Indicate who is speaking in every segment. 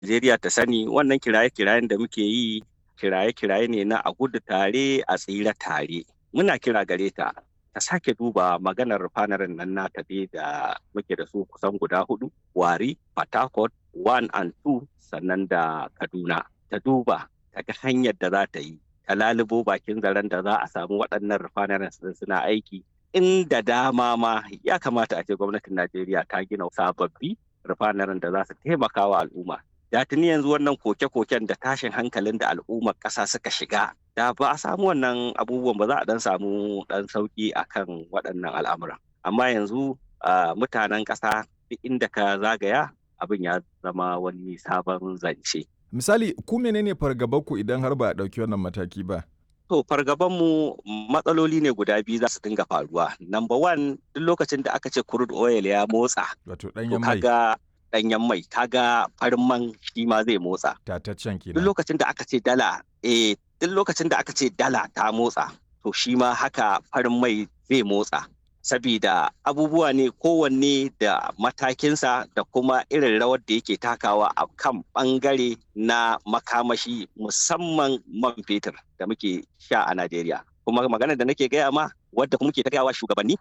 Speaker 1: Najeriya ta sani wannan kiraye-kirayen da muke yi kiraye-kiraye ne na a gudu tare a tsira tare. Muna kira gare ta ta sake duba maganar fanarin nan nata dai da muke da su kusan guda hudu wari port harcourt one and two sannan da kaduna ta duba ta ga hanyar da za ta yi ta lalubo bakin zaren da za a samu waɗannan refineries suna aiki inda dama ma ya kamata a ce gwamnatin najeriya ta gina sababbi refineries da za su taimaka wa al'umma da tuni yanzu wannan koke-koken da tashin hankalin da al'ummar ƙasa suka shiga da ba a samu wannan abubuwan ba za a dan samu dan sauki akan waɗannan al'amuran amma yanzu mutanen ƙasa duk inda ka zagaya abin ya zama wani sabon zance
Speaker 2: misali ku menene fargabanku idan har ba a ɗauki wannan mataki ba
Speaker 1: to fargabanmu matsaloli ne guda biyu za su dinga faruwa number one duk lokacin da aka ce crude oil ya motsa
Speaker 2: wato ɗanyen mai
Speaker 1: ɗanyen mai kaga farin man shi ma zai motsa
Speaker 2: tataccen kenan
Speaker 1: duk lokacin da aka ce dala eh duk lokacin da aka ce dala ta motsa to shi ma haka farin mai zai motsa sabida abubuwa ne kowanne da matakinsa da kuma irin rawar da yake takawa a kan bangare na makamashi musamman man fetur da muke sha a Najeriya. Kuma magana da nake gaya ma wadda kuma muke tagawa shugabanni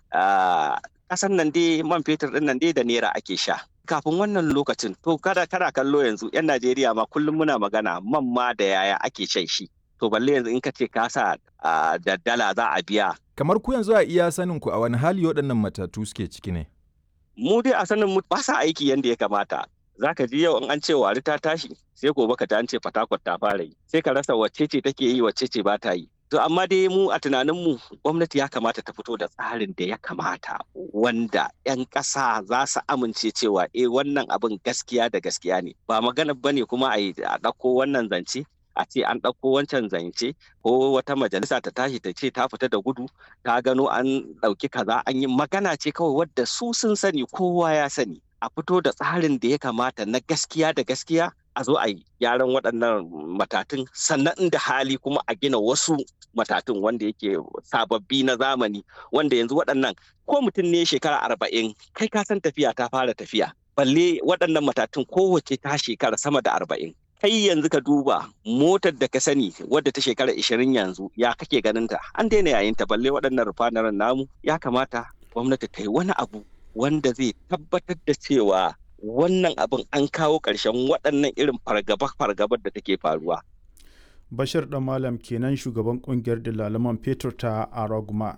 Speaker 1: a ƙasan nan dai man fetur ɗin nan dai da naira ake sha. Kafin wannan lokacin to kada kana kallo yanzu 'yan Najeriya ma kullum muna magana man ma da yaya ake shan shi. to balle yanzu in ka ce ka sa da dala za a biya.
Speaker 2: Kamar ku yanzu a iya sanin ku a wani hali waɗannan matatu suke ciki ne?
Speaker 1: Mu dai a sanin mu ba sa aiki yadda ya kamata. Za ka ji yau in an ce wari ta tashi sai gobe ka an ce fatakwat ta fara yi. Sai ka rasa wacce ce take yi wacce ce ba ta yi. To amma dai mu a tunanin mu gwamnati ya kamata ta fito da tsarin da ya kamata wanda 'yan ƙasa za su amince cewa eh wannan abin gaskiya da gaskiya ne. Ba magana bane kuma a ɗauko wannan zance a ce an ɗauko wancan zance ko wata majalisa ta tashi ta ce ta fita da gudu ta gano an ɗauki kaza an yi magana ce kawai wadda su sun sani kowa ya sani a fito da tsarin da ya kamata na gaskiya da gaskiya a zo a yi gyaran waɗannan matatun sannan inda hali kuma a gina wasu matatun wanda yake sababbi na zamani wanda yanzu waɗannan ko mutum ne shekara arba'in kai ka san tafiya ta fara tafiya balle waɗannan matatun kowace ta shekara sama da arba'in kai yanzu ka duba motar da ka sani wadda ta shekara ishirin yanzu ya kake ganin ta an daina yayin ta balle waɗannan rufanaren namu ya kamata gwamnati ta yi wani abu wanda zai tabbatar da cewa wannan abin an kawo ƙarshen waɗannan irin fargaba-fargabar da take faruwa.
Speaker 3: Bashir ɗan Malam kenan shugaban ƙungiyar dalaman fetur ta Araguma.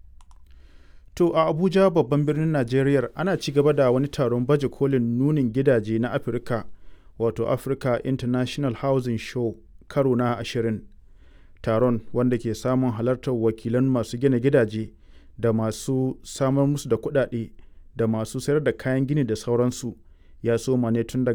Speaker 3: To a Abuja babban birnin Najeriya ana ci gaba da wani taron baje kolin nunin gidaje na Afirka wato Africa International Housing Show karo na ashirin. Taron wanda ke samun halartar wakilan masu gina gidaje da masu samar musu da kuɗaɗe da masu sayar da kayan gini da sauransu ya soma ne tun daga